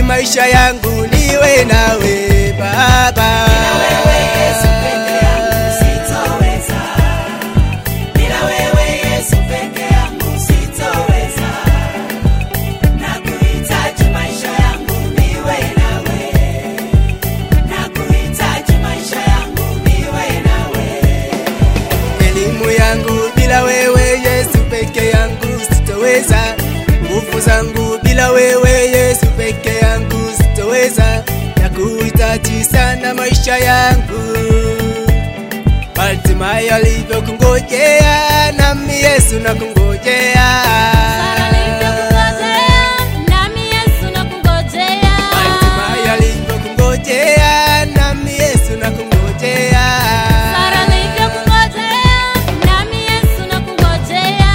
maisha yangu niwe nawe Baba. Bila wewe Yesu peke yangu sitoweza. Bila wewe Yesu peke yangu sitoweza. Nakuhitaji maisha yangu niwe nawe. Nakuhitaji maisha yangu niwe nawe. Elimu yangu bila wewe Yesu peke yangu sitoweza. Nguvu zangu bila wewe Yesu peke yangu sitoweza. Nakuhitaji sana maisha yangu. Bartimayo alivyokungojea nami Yesu nakungojea. Sara alivyokungojea, nami Yesu nakungojea. Bartimayo alivyokungojea nami Yesu nakungojea. Sara alivyokungojea, nami Yesu nakungojea.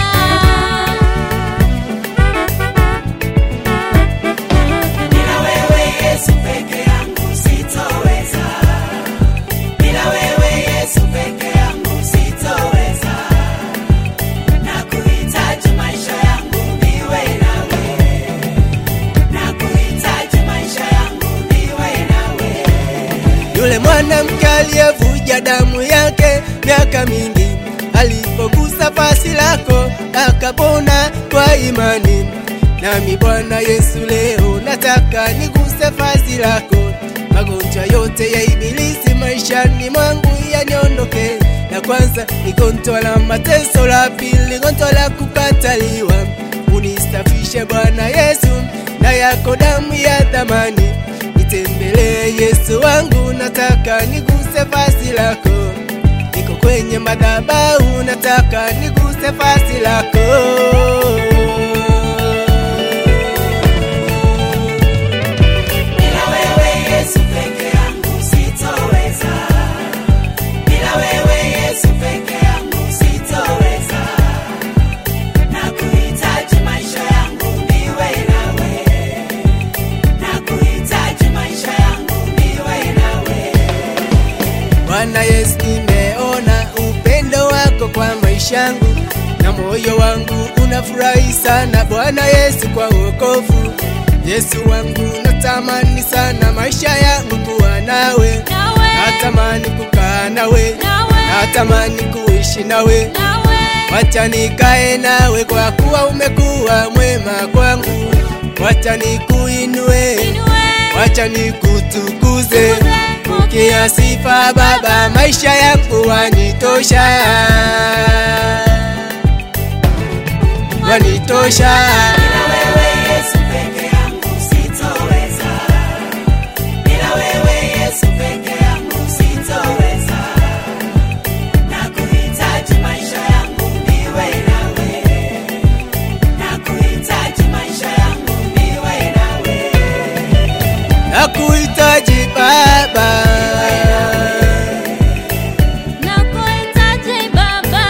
Bila wewe Yesu peke yangu sitoweza. Bila wewe Yesu peke yangu sitoweza. Nakuhitaji maisha yangu niwe nawe. Nakuhitaji maisha yangu niwe nawe. Yule mwanamke aliyevuja damu yake miaka mingi, alipogusa vazi lako akapona kwa imani. Nami Bwana Yesu, leo nataka niguse vazi lako, magonjwa yote ya ibilisi maishani mwangu yaniondoke. La kwanza ni gonjwa la mateso, la pili gonjwa la kukataliwa. Unisafishe Bwana Yesu na yako damu ya thamani Nitembelee Yesu wangu, nataka niguse vazi lako. Niko kwenye madhabahu, nataka niguse vazi lako. Bila wewe Yesu peke yangu sitoweza. Bila wewe Yesu peke yangu sitoweza. Nakuhitaji maisha yangu niwe nawe. Nakuhitaji maisha yangu niwe nawe. Bwana Yesu, nimeona upendo wako kwa maisha yangu na moyo wangu unafurahi sana Bwana Yesu kwa wokovu. Yesu wangu, natamani sana maisha yangu kuwa nawe, Nawe, natamani kukaa nawe, nawe, natamani kuishi nawe. nawe. Wacha nikae nawe kwa kuwa umekuwa mwema kwangu. Wacha nikuinue, Inue, wacha nikutukuze. tukuze, Pokea sifa Baba, maisha yangu wanitosha, wanitosha. Bila wewe Yesu peke yangu sitoweza. Bila wewe Yesu peke yangu sitoweza. Nakuhitaji maisha yangu niwe nawe. Nakuhitaji maisha yangu niwe nawe. Nakuhitaji Baba, nakuhitaji Baba.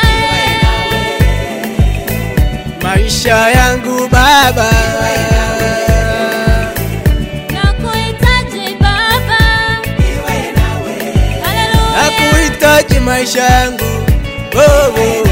maisha yangu Baba, Nakuhitaji Baba. Niwe nawe. Haleluya. nakuhitaji maisha yangu oh, oh.